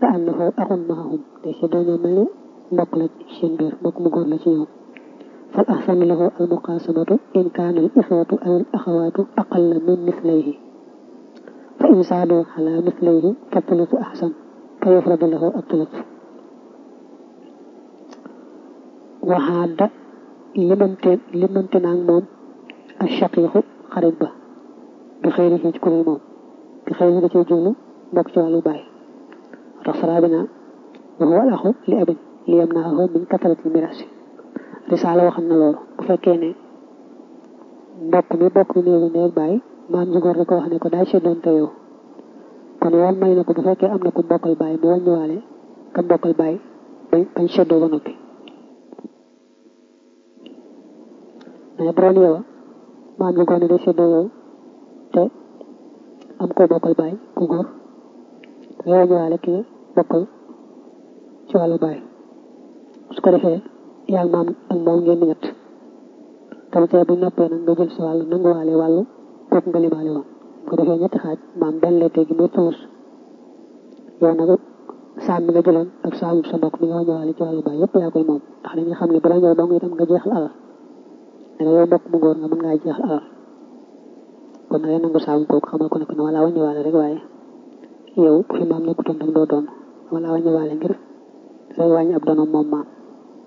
ka annahu axun maahum te si dañoo mel ni mbokk la ci seen biir mbokk mu góor la ci ñoom fal ahsanu lahu al muqaasamatu in kaana al ixwatu aw al axawaatu aqalla min mislayhi fa in saadu ala mislayhi fa tulutu ahsan fa yufradu lahu ab tulut waxaada limante limante naag moom ak shaqiixu xarit ba bi xëyri ci kuréel moom bi xëyri da cee jublu mbokk ci wàllu baay tax saraa bi naa wa huwa al axu li abin li yam naa min kataratil miraasi risaala waxam na loolu bu fekkee ne mbokk mi bokk néegu néeg baay maam ji góor da ko wax ne ko daay seddoon te yow kon yoon may na ko bu fekkee am na ku bokkal baay mu wàññiwaale ka bokkal baay bañ bañ seddoo ba noppi mais bu doon yow maam ji góor ne day seddoo yow te am koo bokkal baay ku góor nga wàññiwaale ki bokkal ci wàllu baay su ko defee yaa maam ak moom ngeen di ñett tam tey bu noppee nag nga jël si wàllu nanguwaale wàllu kooku nga limaale woon bu ko defee ñetti xaaj maam benn lay teggi muy tuus yow nag saam mi nga jëloon ak saamu sa mbokk mi nga wàññiwaale ci wàllu baay yëpp yaa koy moom ndax dañuy xam ne bu la ñëw dong itam nga jeexal alal danga yow mbokk mu góor nga mën ngaa jeexal alal kon na ngay nangu saamu kooku xamal ko ne ko ne wala wàññiwaale rek waaye yow bu fi maam nekkutoon tam doo doon wala wàññiwaale ngir day wàññi ab donoom moom maam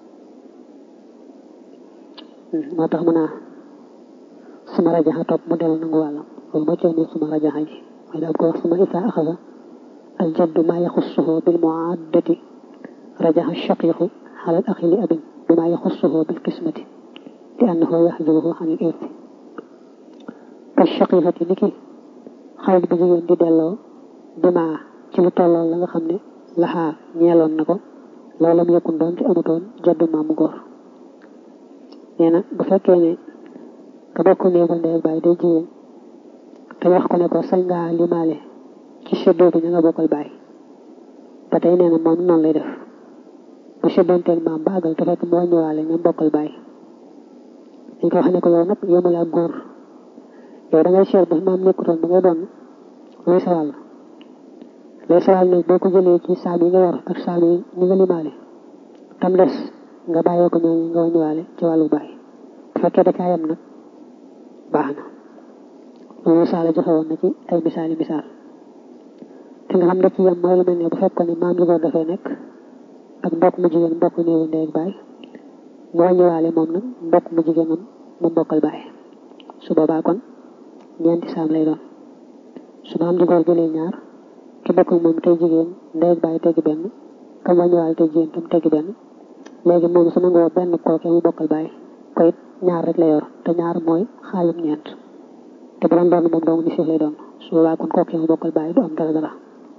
moo tax mu naa suma rajaxa topp mu dellu nangu wàllam loolu moo coow ni suma rajaxa ji mooy daal ko wax suma isaa axasa al jaddu maa yaxussuhu bil muaddati rajaxa shaqiqu xalal axi li abin bi maa yaxussuhu bil kismati li annahu yaxjuruhu an il irti ka shaqiqati ni ki xarit bu jigéen di delloo dimaa ci lu tolloo la nga xam ne laxaa ñeeloon na ko loola mu yëkkun doon ci amutoon jaddu maamu góor nee na bu fekkee ne ka bokk néegul ndey baay day jigéen te wax ko ne ko sañ ngaa limaale ci seddoo bi ñu nga bokkal baay ba tey nee na moom noonu lay def bu seddoonteeg maam ba àggal te fekk moo ñëwaale ñoom bokkal baay dañ ko wax ne ko yow nag yemul ak góor yow da ngay seet ba maam nekkutoon ba ngay doon luy sa wàll luy sa wàll nag boo ko jëlee ci saam yi nga yor ak saam yi ñi nga limaale tam des nga bàyyee ko ñooñu nga wàññiwaale ci wàllu baay bu fekkee da caa yem nag baax na loolu saala joxe woon na ci ay misaali misaal te nga xam ne ci yem mooy lu mel ne bu fekkoon ne maam ji góor dafay nekk ak mbokk mu jigéen mbokk néewu ndey ak baay mu wàññiwaale moom nag mbokk mu jigéenam mu bokkal baay su boobaa kon ñeenti saam lay doon su maam ji góor jëlee ñaar ki bokk moom tey jigéen ndey ak baay teggi benn kam wàññiwaale tey jigéen tam teggi benn léegi moom su nangoo benn kooke mu bokkal baay ko it ñaar rek la yor te ñaar mooy xaalum ñeent te bu doon doon moom dong ni siif lay doon su boobaa kon kooke mu bokkal baay du am dara dara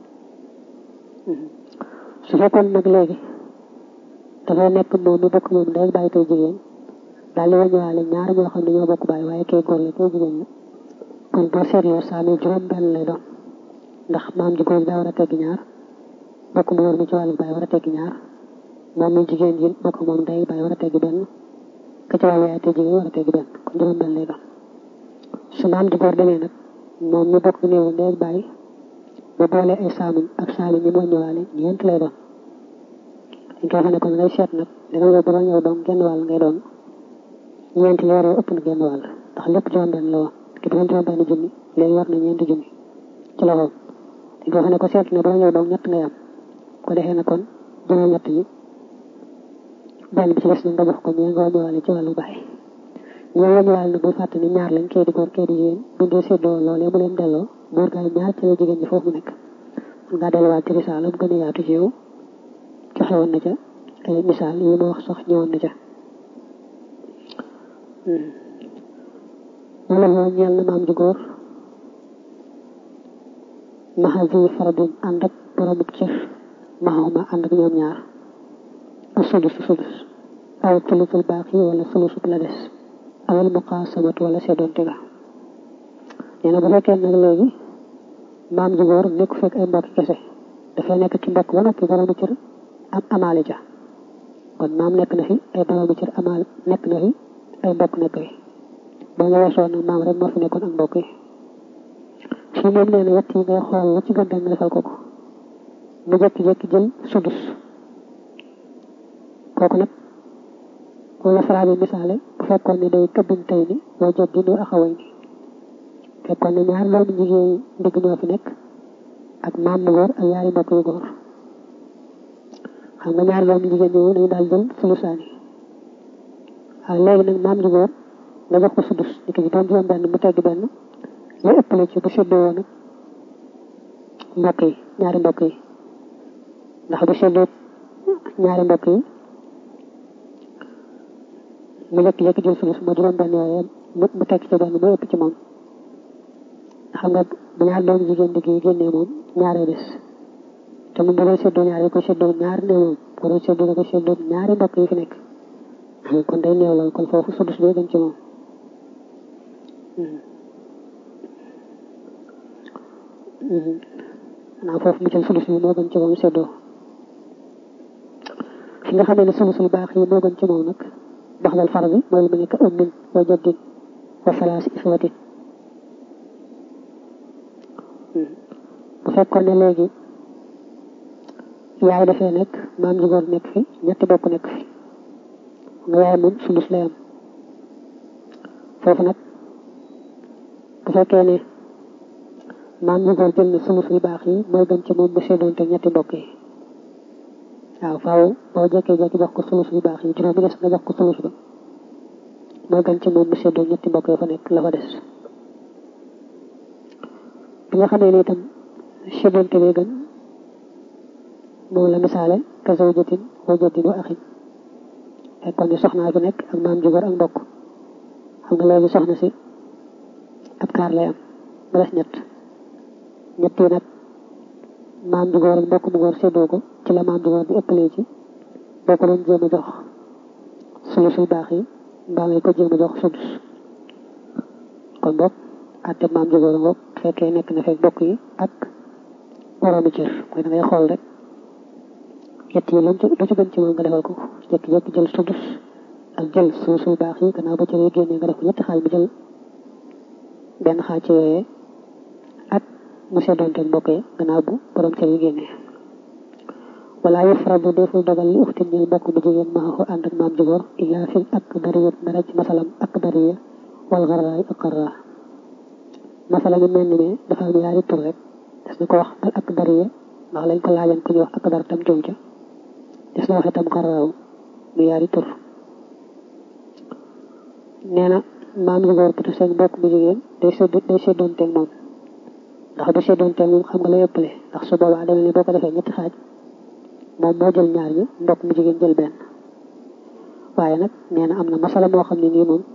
su fekkoon nag léegi dafay nekk moom mi bokk moom day bàyyi tey jigéen daal di wàññiwaale ñaar ñoo xam ne ñoo bokk baay waaye kay góor la kay jigéen la kon boo seetloo saa mi juróom benn lay doon ndax maam ji góor daa war a teggi ñaar bokk mu yor mi ci wàllu baay war a teggi ñaar moom mi jigéen ji bokk moom day bàyyi war a teggi benn ka ci wàllu yaay te jigéen war a teggi benn kon juróom benn lay doon su maam ji góor demee nag moom mi bokk néewu ndey bàyyi ba boole ay saamum ak saami ñi moo ñëwaale ñeent lay doon dañ koy xam ne kon ngay seet nag danga yow bu doon yow doon genn wàll ngay doon ñeent yi waree ëpp na genn wàll ndax lépp juróom benn la woon ki doon juróom benn junni léegi war na ñeenti junni ci loxoom dañ koy xam ne ko seet ne bu doon yow doon ñett ngay am ko defee na kon juróom ñett yi benn bi ci des na nga jox ko ñee nga wàññiwaale ci wàllu baay ñoo wàññiwaale na bu fàtte ni ñaar lañ kee di góor kee di jigéen bu dee séddoo loolee mu leen delloo góor gaay ñaar ci la jigéen ñi foofu mu nekk nga delluwaat ci risaala bu gën a yaatu ci yow joxe woon na ca ay misaal yi ma wax sax ñëwoon na ca wala moo ñeel na maam ju góor maxa vi faradin ànd ak boromub cër maxuma ànd ak ñoom ñaar a sudus sudus aw sulusul baaqi wala sulusub la des awal muqaasamatu wala seddoonte ga nee na bu fekkee nag léegi maam ju góor nekk fekk ay mbokk kese dafay nekk ci mbokk ba noppi boroomu cër am amaale ja kon maam nekk na fi ay boroomu cër amaal nekk na fi ay mbokk nekk fi ba nga weesoo nag maam rek moo fi nekkoon ak mbokk yi fii moom nee na yett yi ngay xool la ci gën nga defal ko ko mu jékki-jékki jël sudus kooku nag moom la faraa bi misaale bu fekkoon ne day këbbin tey ni woo jot di nu axaway ni fekkoon ne ñaar doomu jigéen ndigg ñoo fi nekk ak maam mu góor ak yaari mbokk yu góor xam nga ñaar doomu jigéen ñooñu dañu daal jël sulusaani waaw léegi nag maam ju góor nga jox ko sudus ni ki doon juróom benn mu tegg benn lu ëppale ci bu séddoo woon mbokk yi ñaari mbokk yi ndax bu séddoo ñaari mbokk yi mu jékki-jékki jël sulus moo juróom benn yooyu mu tekk ci benn mooy ëpp ci moom xam nga bu ñaar doomu jigéen digg yi génnee moom ñaaree des te mu bëggoon séddoo ñaar yi ko séddoo ñaar ne moom bëggoon séddoo da ko séddoo ñaari mbokk yi fi nekk kon day néew lool kon foofu sudus bee gën ci moom naa foofu mu jël sulus bi moo gën ci moom séddoo fi nga xamee ne sulusul baax yi moo gën ci moom nag baxdal far bi mooy lu mu nekk ummin wa jaddin wa salaasi ixwatin bu fekkoon ne léegi yaay dafee nekk maam ju góor nekk fi ñetti bokk nekk fi nga yaay moom sulus lay am foofu nag bu fekkee ne maam ju góor jël na sulus yu baax yi mooy gën ci moom bu seddoonte ñetti mbokk yi waaw faaw boo jékkee-jékki jox ko sulus yu baax yi juróom bi des nga jox ko sulus ba mooy gën ci moom bu seddoo ñetti mbokk yi fa nekk la fa des bi nga xamee ne itam seddoonte bee gën moom la misaale ka zawjatin wa jaddin wa axin fekkoon ni soxnaa fi nekk ak maam ju góor ak mbokk xam nga léegi soxna si ab kaar lay am ba des ñett ñett yi nag maam ju góor ak mbokk mu góor séddoo ko ci la maam ju góor di ëppalee ci boo ko doon jéem a jox sulus yu baax yi mbaa ngay ko jéem a jox sudus kon boog àtte maam ju góor ngoog fekkee nekk na fekk bokk yi ak boroomi cër mooy da ngay xool rek ñett yi lu ci gën ci moom nga defal ko jékki-jékki jël sudus ak jël sulus yu baax yi gannaaw ba cër yi génnee nga def ko ñetti xaaj mu jël benn xaaj ci yooyee ak mu seddoonte mbokk yi gannaaw bu borom cër yi génnee wala yufradu deful dogal li uxtin ñeel mbokk bu jigéen maa ko ànd ak maam ju góor illaa fil ak dariyat dara ci masalam ak dariya wal xaraay ak xaraa masala mi mel ni ne dafa am yaari tur rek des na ko wax al ak dariya ndax lañ ko laajan ku ñuy wax ak dar tam jom ca des na wax itam xaraaw mu yaari tur nee na maam ju góor bu te seen mbokk bu jigéen day sedd day seddoonteeg moom ndax bu seddoonteeg moom xam nga lay ëppale ndax su boobaa demee ne boo ko defee ñetti xaaj moom moo jël ñaar ñi mbokk mu jigéen jël benn waaye nag nee na am na masala moo xam ne nii moom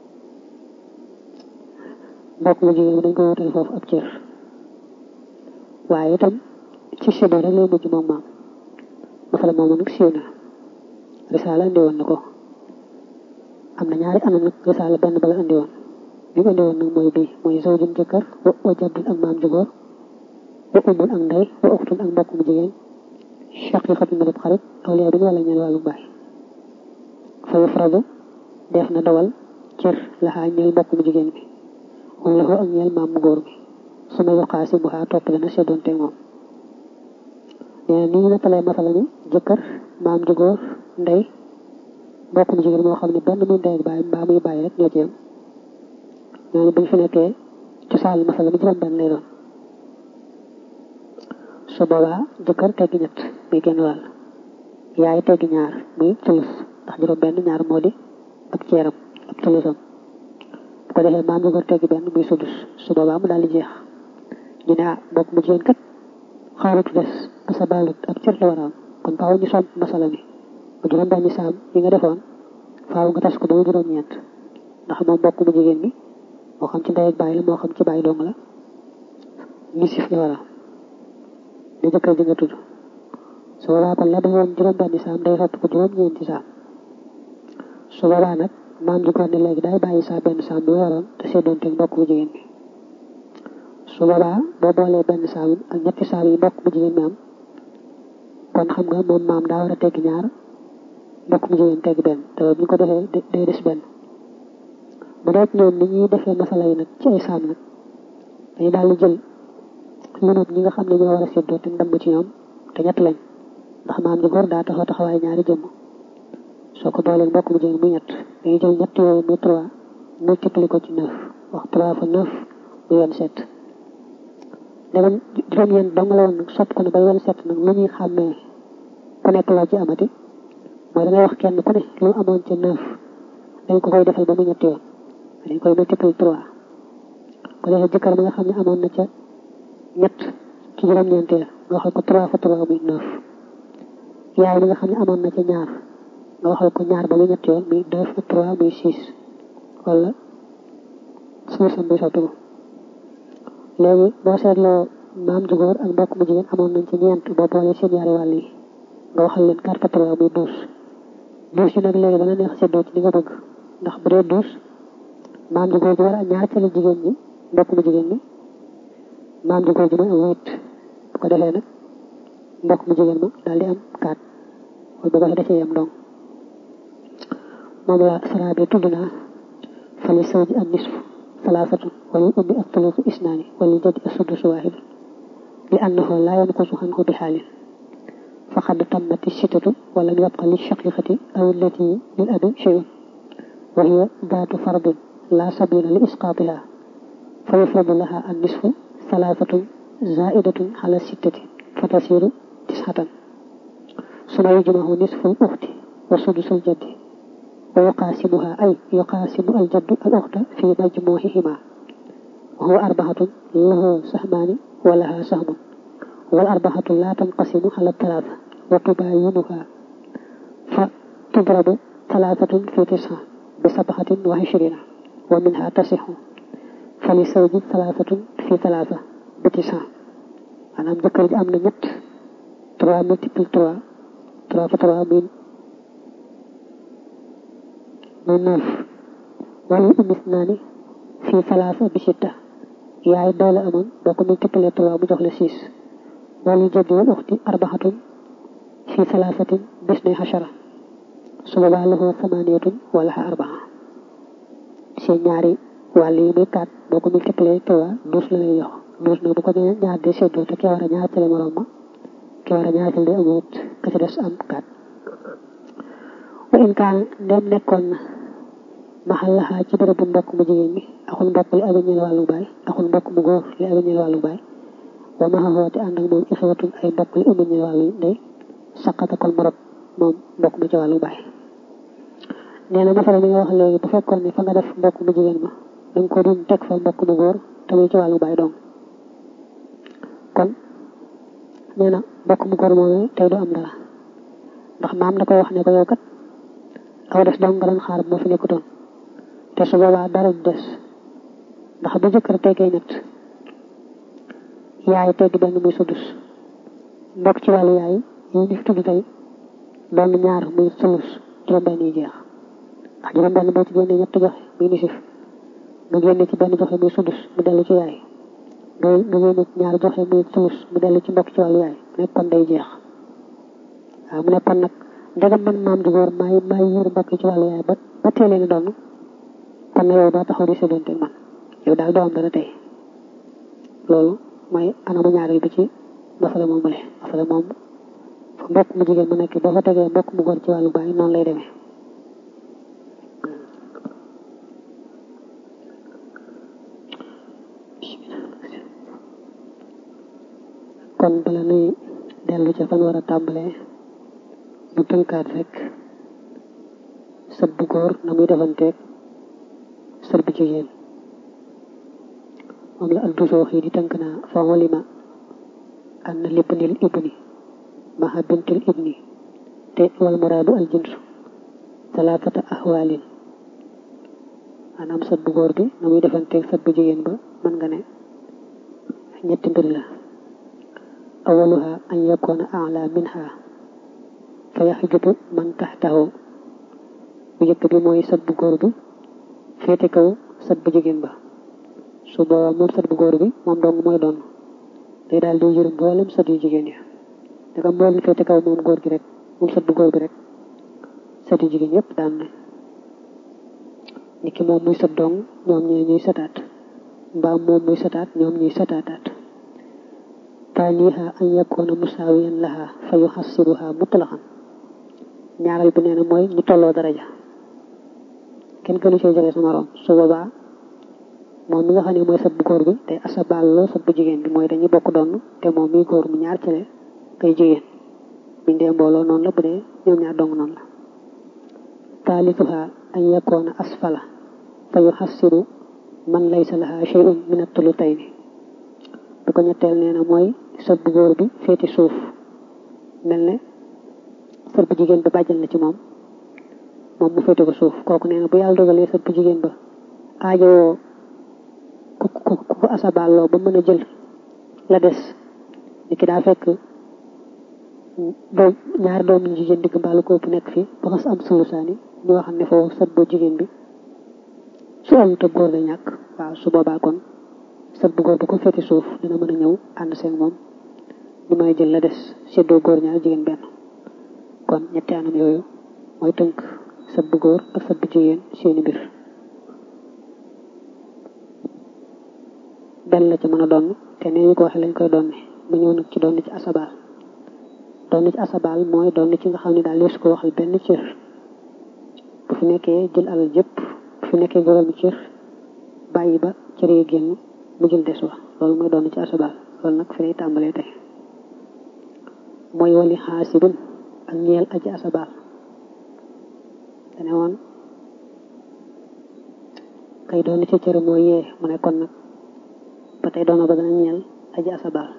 mbokk mu jigéen bi dañ ko wutal foofu ab cër waaye itam ci séddoo rek lay mujj moom maam masala moomu nag siiw na risaala indi woon na ko am na ñaari anam nag risaala benn bala indi woon bi mu indi woon nag mooy bii mooy zawjun jëkkër wa jaddun ak maam ju góor wa umun ak ndey wa uxtun ak mbokk mu jigéen shaqiqatu ma def xarit awliya bi ñu wala ñeel wàllu baay fa yufradu def na dawal cër laxaa ñeel mbokk mu jigéen bi wala ko ak ñeel maam mu góor bi su ma yoqaasi bu xaa topp dana seddoonte moom nee na ni ñu nettalee masala mi jëkkër maam ju góor ndey mbokk mu jigéen moo xam ne benn muy ndey ak baay mbaa muy bàyyi rek ñoo ci yem ñooñu buñ fi nekkee cosaan masala mi juróom benn lay doon su boobaa jëkkër teggi ñett muy genn wàll yaay teggi ñaar muy tulus ndax juróom benn ñaar moo di ak ceeram ak tulusam bu ko defee maam jëkkër teggi benn muy sudus su boobaa mu daal di jeex ñu ne ah mbokk mu jigéen kat xawrutu des asa balut ab cër la war a am kon faaw ñu somp masala mi bu juróom benn saam yi nga defoon faaw nga tas ko ba juróom ñeent ndax moom mbokk mu jigéen bi moo xam ci ndey ak baay la moo xam ci baay dong la nisif la war a di jëkkër ji nga tudd su boobaa kon la defoon juróom benni saam day sotti ko juróom ñeenti saam su boobaa nag maam ji ko ne léegi day bàyyi saa benn saam bi waroon te seddoon teg mbokk bu jigéen bi su boobaa boo boolee benn saam ak ñetti saam yi mbokk bu jigéen bi am kon xam nga moom maam daa war a tegg ñaar mbokk bu jigéen tegg benn te bu ñu ko defee day des benn bu dee ñoom ni ñuy defee masala yi nag ci ay saam nag dañuy daal di jël lunut ñi nga xam ne ñoo war a séddoo te ndam ci ñoom te ñett lañ ndax maam ji góor daa taxaw taxawaay ñaari jëmm soo ko boolee mbokk mu jigéen muy ñett dañuy jël ñett yooyu muy trois multiplié ko ci neuf wax trois fois neuf muy vingt-sept dama juróom-ñeent dong la woon nag sopp ko ne bay vingt-sept nag lu ñuy xàmmee ku nekk loo ci amati mooy da ngay wax kenn ku ne lu amoon ca neuf dañ ko koy defal ba mu ñetti yoon dañ koy multiplié trois ko defee jëkkër bi nga xam ne amoon na ca ñett ci juróom-ñeenteel nga waxal ko trois fois trois muy neuf yaay bi nga xam ne amoon na ca ñaar nga waxal ko ñaar ba mu ñetti yoon muy deux fois trois muy six wala suusam bi soppi ko léegi boo seetloo maam ju góor ak mbokk mu jigéen amoon nañ ci ñeent boo boolee seen ñaari wàll yi nga waxal leen quatre fois trois muy douze douze yi nag léegi dana neex seddoo ci li nga bëgg ndax bu dee douze maam ju góor ji war a ñaar ca la jigéen ñi mbokk mu jigéen ñi maam ju góor ji mooy am huit bu ko defee nag mbokk mu jigéen ma daal di am quatre wala bu ko defee yam dong moom la sara bi tudd naa fali sawji an nisfu salaasatu wala ummi ak tulusu isnaani wala jadi asudus waahid li annahu laa yanqusu anhu bi xaalin faqad tammati sittatu wala yabqa li shaqiqati aw allati lil abi shay'un wa hiya daatu fardin laa sabila li isqaatiha fa yufradu laha an nisfu salaasatun zaidatun ala sittati fa tasiru tisxatan suma yujmahu nisfu al uxti wa sudusul jaddi wa yuqaasimuha ay yuqaasimu al jaddu al uxta fi majmuuhihima wa huwa arbaxatun lahu saxmaani wa laha saxmun wal arbaxatu laa tanqasimu ala talaata wa tubaayinuha fa tudrabu talaatatun fi tisxa bi sabaxatin wa ishrina wa minha tasixu fa li sawji talaatatun fi talaata bi tisxa maanaam jëkkër ji am na ñett trois multiple trois trois fois trois muy muy neuf wala umis naa ni fii salaasa bi sitta yaay doole amoon boo ko multiplier trois mu jox la six wala jaddi wal uxti arbaxatun fii salaasatin bis nay xachara su boobaa lahu samaniyatun wala xa arbaa seen ñaari wàll yi muy quatre boo ko multiplier trois douze la lay jox douze nag bu ko ñaar de seddoo te kee war a ñaar tele morom ma kee war a ñaar tele am huit ka ci des am quatre wa in kaan ndem nekkoon na maxal laxaa ci bërëb bu mbokk mu jigéen mi axul mbokk li abi ñeel wàllu baay axul mbokk mu góor li abi ñeel wàllu baay wa maxa xoote ànd ak moom ixwatun ay mbokk li ëmb ñeel wàllu ndey saqata kon mu rob moom mbokk mu ci wàllu baay nee na masala mi nga wax léegi bu fekkoon ne fa nga def mbokk mu jigéen ma da nga ko dun teg fa mbokk mu góor te muy ci wàllu baay dong kon nee na mbokk mu góor moom tey du am dara ndax maam da koy wax ne ko yow kat aw des dong nga doon xaar moo fi nekkutoon te su boobaa dara du des ndax bu jëkkër teggee ñett yaay tegg benn muy sudus mbokk ci wàllu yaay yi ñu fi tudd tey doon ñaar muy sulus juróom-benn yi jeex ndax juróom-benn boo ci génnee ñett joxe muy nisif nga génne ci benn joxe muy sudus mu dellu ci yaay nga nga génne ci ñaar joxe muy sulus mu dellu ci mbokk ci wàllu yaay mu nekk kon day jeex waaw mu nekk kon nag ndegam man maam ju góor maay maay yiir mbokk ci wàllu yaay ba ba teelee ni doon kon na yow doo taxaw di séddante man yow daal doo am dara tey loolu mooy anamu ñaareel bi ci masala moom mu le masala moom fa mbokk mu jigéen mu nekk boo fa tegee mbokk mu góor ci wàllu baay noonu lay demee kon bala nuy dellu ca fan war a tàmbalee bu tënkaat rek sët bu góor na muy defanteeg sët bu jigéen moom la aldusoox yi di tënk naa fa walima an na libnil ibni maha bintil ibni te wal muraadu al jinsu talaatata ahwaalin maanaam sët bu góor bi na muy defanteeg sët bu jigéen ba mën nga ne ñetti mbir la awaluha an yakuna ala minha fa yaxjubu man taxtahu bu njëkk bi mooy sët bu góor bi féete kaw sët bu jigéen ba su boobaa moom sët bu góor bi moom dong mooy doon day daal di yërëm mboolem sët yu jigéen ya daga mboolem féete kaw moom góor gi rek moom sët bu góor bi rek sët yu jigéen yëpp daan na niki moom muy sët dong ñoom ñee ñuy sëtaat mbaa moom muy sëtaat ñoom ñuy sëtaataat taaniha an yakuna musaawiyan laha fa yuxassibuha mutlaqan ñaareel bi nee na mooy ñu tolloo daraja kenn gënu cee jege sa morom su boobaa moom mi nga xam ne mooy sab bu góor bi te asabaal loo sab bu jigéen bi mooy dañuy bokk donn te moom mi góor mu ñaar cale kay jigéen biñ dee mbooloo noonu la bu dee ñoom ñaar dong noonu la taalisuha an yakoona asfala fa yuxassiru man laysa laha shay'un min at-tulutayni bi ko ñetteel nee na mooy sab bu góor bi féeti suuf mel ne sab bu jigéen ba bàjjal na ci moom moom mu féete ko suuf kooku nee na bu yàlla dogalee sab bu jigéen ba aajowoo ku ku ku asabaaloo ba mën a jël la des ni ki daa fekk doom ñaari doom ñu jigéen digg mbaalu ko ëpp nekk fi ba xas am sulusaani ñu waxam ne foofu sab bu jigéen bi su am te góor day ñàkk waaw su boobaa kon sab bu góor ba ko féete suuf dina mën a ñëw ànd seen moom ñu mën a jël la des seddoo góor ñaar jigéen benn kon ñetti anam yooyu mooy tënk sab bu góor ak sab bu jigéen seeni mbir benn la ci mën a donn te nee ñu ko waxee lañ koy donne mu ñëw nag ci donn ci asabaal donn ci asabaal mooy donn ci nga xam ne daal leesu ko waxal benn cër bu fi nekkee jël alal jëpp bu fi nekkee juróomi cër bàyyi ba cër yi génn mu jël des wa loolu mooy donn ci asabaal loolu nag fi lay tàmbalee tey mooy wali xaasibun ak ñeel aji asabaal dane woon kay doon ci cër mooy yee mu ne kon nag ba tey doona ba dana ñeel aji asabaal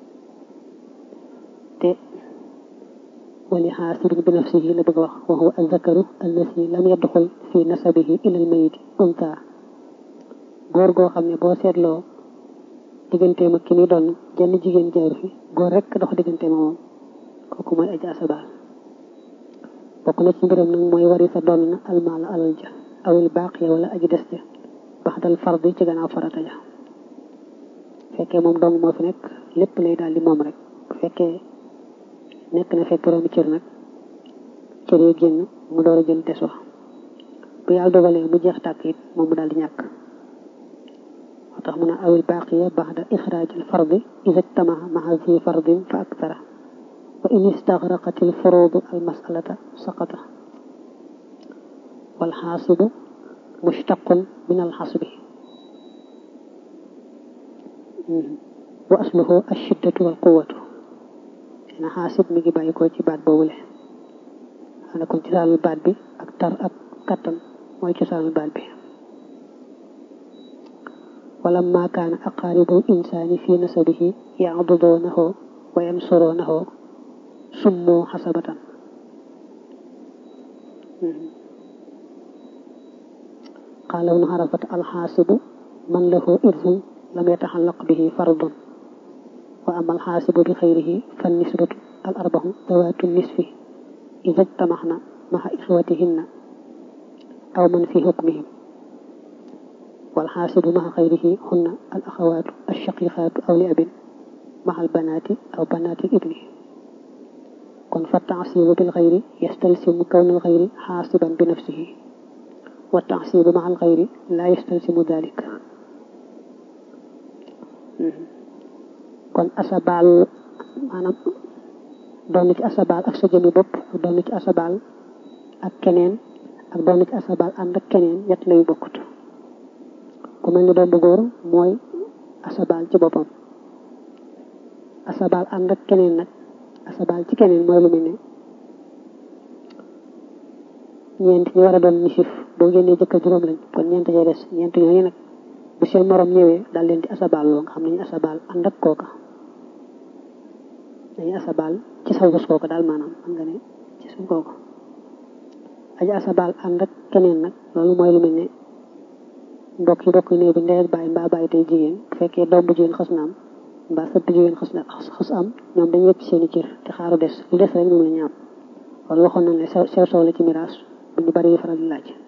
te wali xaasibin bi nafsihi la bëgg a wax wa huwa azzakaru allasi lam yadxul fi nasabihi ila almayiti unta góor goo xam ne boo seetloo digganteem ak ki ni doon jenn jigéen jaaru fi góor rek dox digganteem moom kooku mooy aji asabaal bokk na ci mbiram nag mooy wari sa doon na almaala alal ja awil baaqiya wala aji des ja baxdal fardi ci gannaaw farata ja fekkee moom dong moo fi nekk lépp lay daal di moom rek bu fekkee nekk na fekk boroomi cër nag cër yi génn mu door a jël des wa bu yàlla dogalee mu jeex tàkk it moom mu daal di ñàkk moo tax mu ne awil baaqiya baxda ixraajil fardi ida ijtamaha maha zi fardin fa aktara wa in istagraqat al furuudu al masalata saqata wal xaasibu mushtaqun min al xasbi wa asluhu ashiddatu wal quwwatu na xaasib mi ngi bàyyi ko ci baat boobule xana kon cosaanul baat bi ak tar ak kattan mooy cosaanul baat bi wala ma kaana aqaaribul insaani fi nasabihi yacdudoonahu wa yansuroonahu summoo xasabatan qaala ibnu xarafat alxaasibu man lahu irsun lam yataxallaq bihi fardun wa ama alxaasibu bi xayrihi fan nisbatu al arbaxu dawaatu nisfi ida jtamaxna maxa ixwatihinna aw man fi xukmihim walxaasibu maxa xayrihi hunna al axawaatu alshaqiqaatu aw li abin maxa albanaati aw banaati ibni kon fa taasibu bil xayri yastalsimu kawna al xayri xaasiban bi nafsihi wa taasibu maxa al xayri laa yastalsimu dalik kon asabaal maanaam doon ci asabaal ak sa jëmi bopp ak doon ci asabaal ak keneen ak doon ci asabaal ànd ak keneen ñett layu bokkut ku mel ni doom bu góor mooy asabaal ci boppam asabaal ànd ak keneen nag asabaal ci keneen mooy lu mel ne ñeent ñi war a doon nisif boo génnee jëkkër juróom lañ kon ñeent cay des ñeent ñooñu nag bu seen morom ñëwee daal leen di asabaal loo nga xam ne ñu asabaal ànd ak kooka dañuy asabaal ci saw bés kooka daal maanaam xam nga ne ci suñ kooka aji asabaal ànd ak keneen nag loolu mooy lu mel ne mbokk yi mbokk yi néew bi ndey ak bàyyi mbaa bàyyi tey jigéen bu fekkee doom bu jigéen xas na am mbaa sët bu jigéen xas na xas am ñoom dañu wecc seen i cër te xaaru des lu des rek moom la ñu am wala waxoon nañ ne sew sew la ci miraas bu ñu bari faral di laaj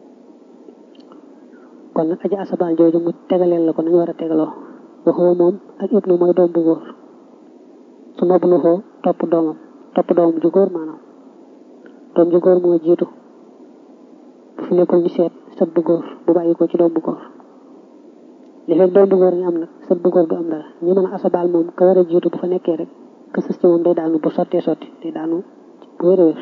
kon nag aji asabaal jooju mu tegaleel la ko nañu war a tegaloo waxoo moom ak ibnu mooy doom bu góor su ma bu xoo topp doomam topp doomam ju góor maanaam doom ju góor moo jiitu bu fi nekkul ñu seet sët bu góor bu bàyyi ko ci doom bu góor li fekk doom bu góor ñu am nag sët bu góor du am dara ñi mën a asabaal moom ka war a jiitu bu fa nekkee rek ka sës ci moom day daanu bu sottee sotti day daanu bu wér a wér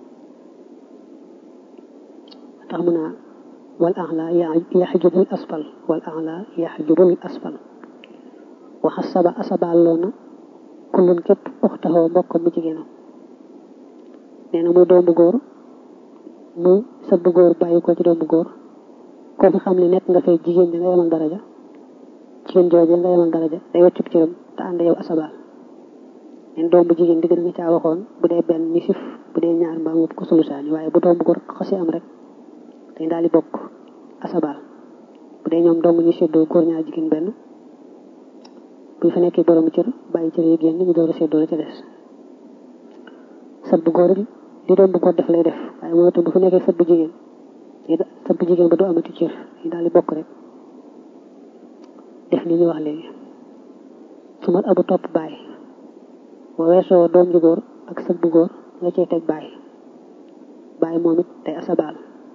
tax mu naa wal axla yaxjubul asfal wal axla yaxjubul asfal waxa saba asabaal loona kullun képp uxtaxoo mbokkam mu jigéenam nee na muy doom bu góor muy sët bu góor bàyyi ko ci doom bu góor koo fi xam ne nekk nga fay jigéen nga yemal daraja jigéen jooje nga yemal daraja day wàccub cëram te ànd yow asabaal leen doom bu jigéen digg nga caa waxoon bu dee benn nisif bu dee ñaar mbaa mu ko sulusaani waaye bu doom bu góor xasi am rek dañ daal di bokk asabaal bu dee ñoom dong ñu séddoo góor ñaar jigéen benn bu ñu fa nekkee borom cër bàyyi cër yi génn ñu door a séddoo la ca des sët bu góor li doom bu góor def lay def waaye mooy itam bu fa nekkee sët bu jigéen sët bu jigéen ba du amati cër ñu daal di bokk rek def ni ñu wax léegi su mat abu topp bàyyi boo weesoo doom ju góor ak sët bu góor nga cey teg bàyyi bàyyi moom it day asabaal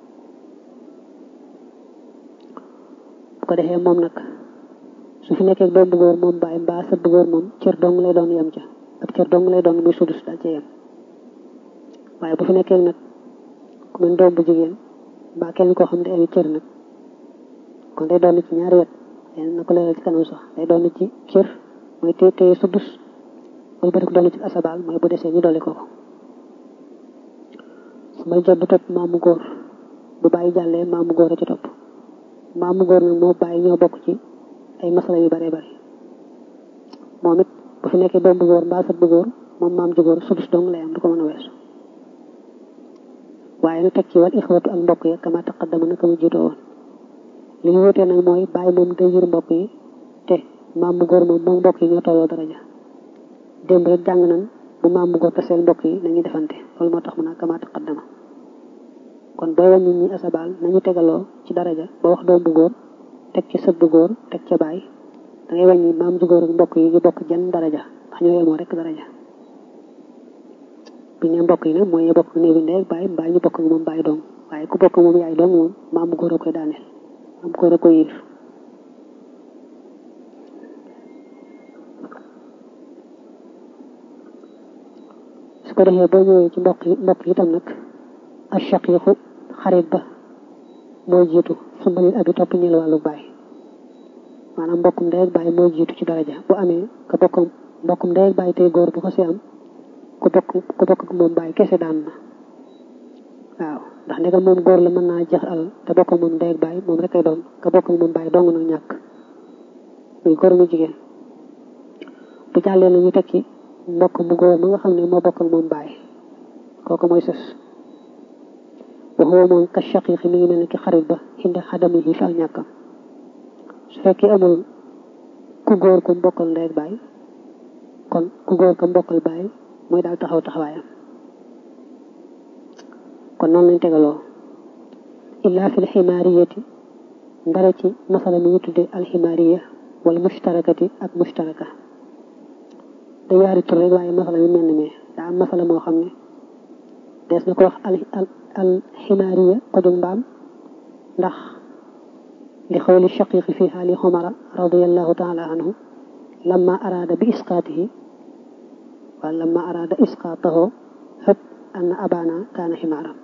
bu ko defee moom nag su fi nekkee doom bu góor moom bàyyi mbaa sët bu góor moom cër dong lay doon yem ca ak cër dong lay doon muy sudus daal ca yem waaye bu fi nekkee nag ku mel doom bu jigéen mbaa kenn koo xam ne ay cër nag kon day doon ci ñaari wet leen na ko leeral ci kanam sax day doon ci cër mooy téye téye sudus wala ba ko doon ci asabaal mooy bu desee ñu dolli ko ko su may jot bu topp maamu góor bu bàyyi jàllee maamu góor a ci topp maamu góor nag moo bàyyi ñoo bokk ci ay masala yu bare bare moom it bu fi nekkee doom bu góor mbaa sët bu góor moom maam ju góor sudus dong lay am du ko mën a weesu waaye nu teg ci wal ixwatu ak mbokk ya kama taqaddama naka mu jiitoo woon li ñu wutee nag mooy bàyyi moom day jur mbokk yi te maam mu góor moom moom mbokk yi ñoo tolloo daraja démb rek jàng nañ bu maam mu góor taseel mbokk yi nañuy defante loolu moo tax mu naa kama taqaddama kon booy wàññi ñi asabaal nañu tegaloo ci daraja ba wax doom bu góor teg ci sët bu góor teg ca baay da ngay wàññi maam ju góor ak mbokk yi ñu bokk jenn daraja ndax ñoo yemoo rek daraja bi ne mbokk yi nag mooy ñu bokk néew bi ndey ak baay mbaa ñu bokk ak moom baay doom waaye ku bokk moom yaay doom moom maam mu góor a koy daaneel maam góor a koy yilif su ko defee boo ñëwee ci mbokk yi mbokk yi itam nag ashaqiqu xarit ba mooy jiitu su mbalil abi topp ñeel wàllu baay maanaam mbokkum ndey ak baay mooy jiitu ci daraja bu amee ka bokk mbokkum ndey ak baay tey góor bu ko si am ku bokk ku bokk ak moom baay kese daan na waaw ndax ndegam moom góor la mën naa jeex alal te bokk ak moom ndey ak baay moom rek ay doon ka bokk ak moom baay dong nag ñàkk muy góor mu jigéen bu jàllee na ñu teg ci mbokk mu góor ma nga xam ne moo bokk ak moom baay kooku mooy sës waxoo moom ka shaqiqi mi ngi mel ni ki xarit ba indi xadami yi fi ak ñàkkam su fekkee amul ku góor ku mbokkal ndey ak baay kon ku góor ka mbokkal baay mooy daal taxaw taxawaayam kon noonu lañ tegaloo illa fi lximaariyati ndara ci masala mi ñu tudde alximaariya wala mushtarakati ak mushtaraka da yaari tur rek waaye masala mi mel ni mais daa am masala moo xam ne des na ko wax al alximaariya ko jóg mbaam ndax li xawli shaqiqi fi xaali xumara radiallahu taala anhu lamma araada bi isqaatihi wala lamma araada isqaatahu xëpp anna abana kaana ximaaram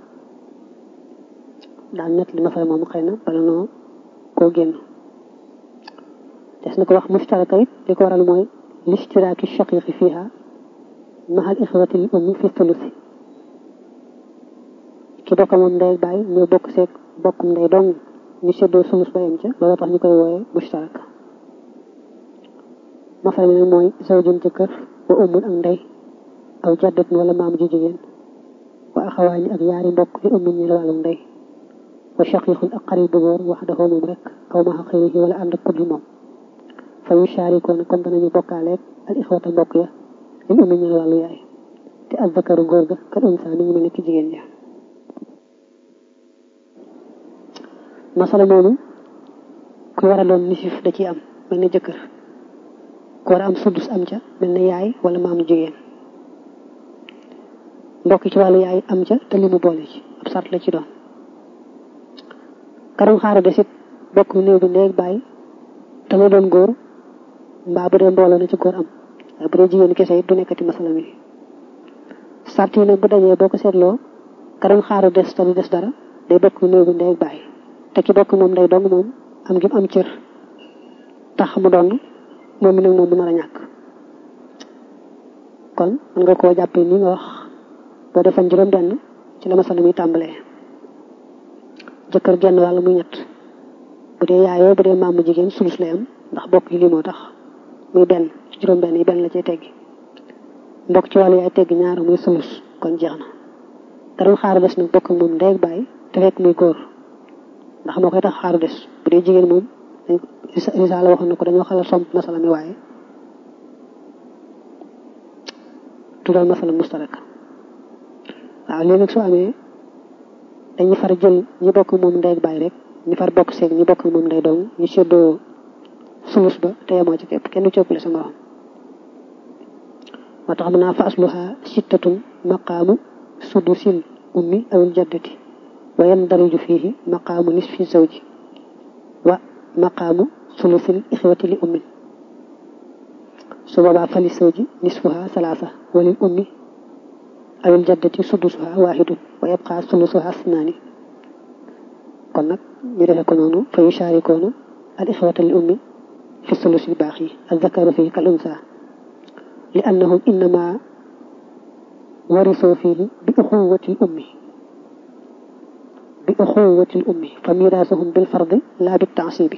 daal net li masala moom xëy na bala noo koo génn des na ko wax mustaraka it li ko waral mooy listiraaki shaqiqi fiha mahal ixwati l ummi fi thulusi ki bokk moom ndey bàyyi ñoo bokk seeg bokkum ndey dong ñu seddoo sulus bayam ca loolu tax ñu koy wooye mustaraka masala mi nag mooy zawjun jëkkër wa ummul ak ndey aw jaddatun wala maam ju jigéen wa axawaani ak yaari mbokk li ummi ñi la wàllu ndey wa shaqiqun ak xarit bu góor wax dafa moom rek aw ma xëyri wala ànd ak kudul moom fa yu shaarikoon kon danañu bokkaaleeg al ixwata mbokk ya li ummi ñi la wàllu yaay te al zakaru góor ga kal unsa mi ngi mel ni ki jigéen ja masala moomu ku war a doon nisif da ciy am mel ne jëkkër ku war a am sudus am ca mel ne yaay wala maamu jigéen mbokk ci wàllu yaay am ca te li mu boole ci ab sart la ci doon karam xaaru desit bokk néew bi ndéeg bàyyi te mu doon góor mbaa bu dee mbooloo na ci góor am waaye bu dee jigéen kese it du nekkati masala mi sart yi nag bu dajee boo ko seetloo ka doon xaaru des te du des dara day bokk néegu ndey ak bàyyi te ki bokk moom day dong moom am gi am cër tax mu doon moom mi nag moom mu nar a ñàkk kon mën nga koo jàppee ni nga wax boo defoon juróom benn ci la masala muy tàmbalee jëkkër genn wàll muy ñett bu dee yaayoo bu dee maamu jigéen sulus lay am ndax bokk yi lii moo tax muy benn ci juróom benn yi benn la cay teggi mbokk ci wàllu yaay teggi ñaar muy sulus kon jeex na te doon xaaru des nag bokk moom ndey ak bàyyi te fekk muy góor ndax moo koy tax xaaru des bu dee jigéen moom risaala waxoon na ko dañoo xala somp masala mi waaye tuddal masala mustarak waaw léegi nag soo amee dañuy far jël ñi bokk moom ndey ak bàyyi rek ñi far bokk seeg ñi bokk moom ndey dong ñu seddoo sulus ba te yemoo ci képp kenn du coppale sa morom moo tax mën naa fa asluha sittatun maqaamu sudusil ummi awil jaddati wa yandariju fiihi maqaamu nisfi zawji wa maqaamu sulusil ixwati li ummin su boobaa fali zawji nisfuha salaasa walil ummi awil jaddati sudusuha waahidun wa yabqa sulusuha snaani kon nag ñu defe ko noonu fa yusharikoona al ixwata li ummi fi sulusi baax yi al zakaru fii kal unsa li annahum innama warisoo fii bi uxuwati l ummi bi uxuwati l ummi fa miraasuhum bil fardi laa bi taasibi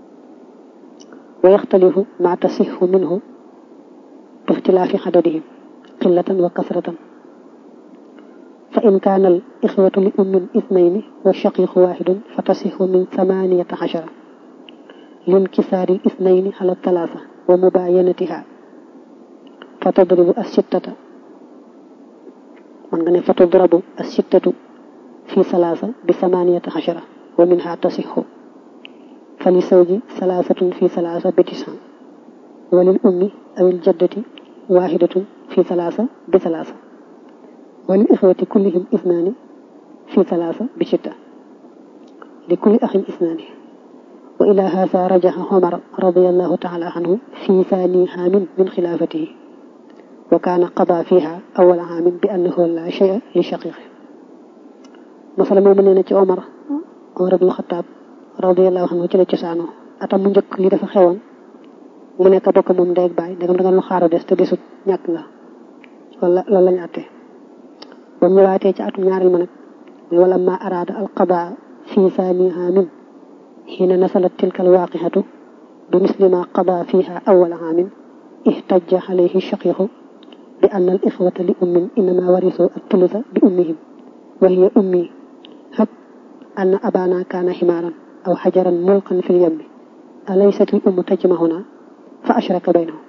wa yaxtalifu ma tasixu minhu bi ixtilaafi xadadihim qillatan wa kasratan fa in kaana al ixwatu li ummin ithnayni wa shaqiqu waaxidun fa tasixu min thamaniyata ashara linkisaari l ithnayni ala talaata wa mubaayanatiha fa tadribu as-sittata man nga ne fa tudrabu as-sittatu fi salaasa bi thamaniyata ashara wa minha tasixu fa li sawji salaasatun fi salaasa bi tisan wa lil ummi aw il jaddati waaxidatun fi salaasa bi salaasa wa lil ixwati kullihim isnaani fi salaasa bi sitta li kulli axin isnaani wa ila haza rajaxa Omar radiyallahu taala anhu fi thani haamin min xilaafatihi wa kaana qada fiha awal haamin bi annahu la shay'a li shaqiqi masala moomu nee na ci Omar Omar ibn Xataab radiyallahu anhu ci la cosaanoo atam mu njëkk li dafa xewoon mu nekk bokk moom ndey ak baay ndegam da nga lu xaaru des te desut ñàkk nga wala loolu lañu àtte ba mu ñëwaatee ci atum ñaareel ma nag muy wala ma araada al qadaa fi thani haamin xiina nasalat tilka al waaqixatu bi misli ma qadaa fiha awal haamin ihtajja alayhi shaqiqu bi anna al ixwata li ummin innama warisoo al thulutha bi ummihim wa hiya ummi hab anna abana kaana ximaaran aw xajaran mulqan fi lyammi alaysat al ummu tajmahuna fa ashraka baynahum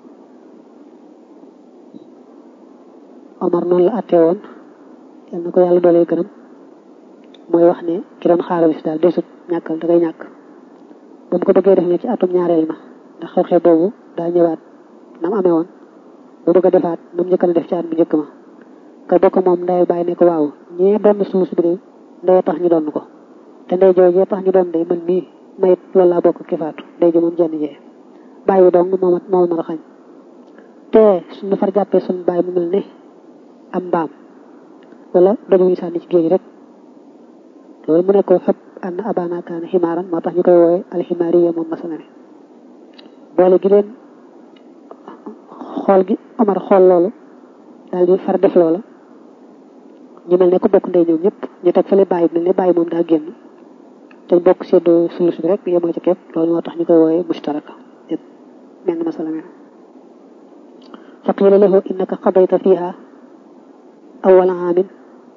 Omar noonu la àttee woon yal na ko yàlla doolee gërëm mooy wax ne ki doon xaaral bis daal desut ñàkkal da ngay ñàkk ba mu ko bëggee def ne ci atum ñaareel ma ndax xew-xew boobu daa ñëwaat nam amee woon bu bëgg a defaat nam njëkk a def ci at bu njëkk ma ka bokk moom ndey bàyyi ne ko waaw ñee doon suus bi de ndey tax ñu doon ko te ndey joojee tax ñu doon day man mii mayit loolu laa bokk ki faatu ndey ji moom jenn jee bàyyi dong moom moo nar a xañ te suñu far jàppee suñu bàyyi mu mel ne am mbaam wala doju ñu sànni ci géej rek loolu mu ne ko xëpp ànd abana kaana ximaaran moo tax ñu koy woowe alximaariya moom masala ne boole gi leen xool gi Omar xool loolu daal di far def loola ñu mel ne ko bokk ndey ñoom ñëpp ñu teg fële bàyyi mel ne bàyyi moom daa génn te bokk seddoo sulus bi rek yemoo ci képp loolu moo tax ñu koy woowe mustaraka yëpp menn masala me fa qiila lahu innaka qadayta fiha awwala aamin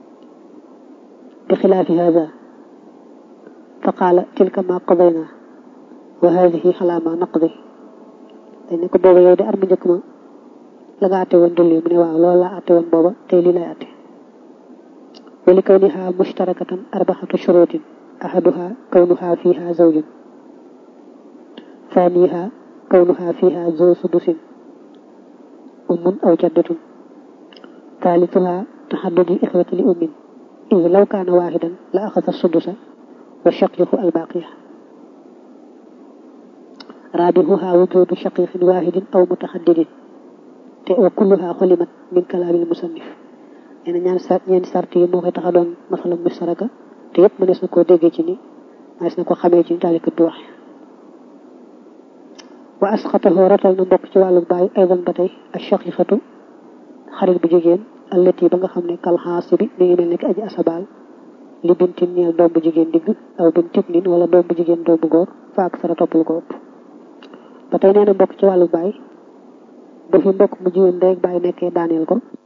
bi xilaafi hada fa qaala tilka ma qadayna wa hadihi xalaa ma naqdi dañ ne ko booba yow de ar mu njëkk ma la nga àtte woon dulli mu ne waaw loolu laa àtte woon booba tey lii lay àtte wa li kawniha mushtarakatan arbaxatu shurutin ahaduha kawnuha fiha zawjun thaniha kawnuha fiha zo sudusin ummun aw jaddatun thalithuha taxaddudi ixwati li ummin إذ لو كان واحدا لأخذ السدس والشقيق الباقية raabihuha wujudu shaqiqin wahidin aw mutaxaddidin te wa kulluha xulimat min kalaabil musannif nee na ñaan sart ñeenti sart yi moo koy tax a doon masala mustaraka te yëpp mënees na koo déggee ci ni mënees na ko xamee ci ni taalikat du waxe wa asxatahu ratal na mbokk ci wàllu baay aydan ba tey ak shaqiqatu xarit bu jigéen allati ba nga xam ne kalxaasi bi mi ngi mel ni ki aji asabaal li bintin ñeel doom bu jigéen digg aw bintin nin wala doom bu jigéen doom bu góor fa ak sara toppal ko ëpp ba tey nee na mbokk ci wàllu baay bu fi mbokk mu jigéen rek baay nekkee daaneel ko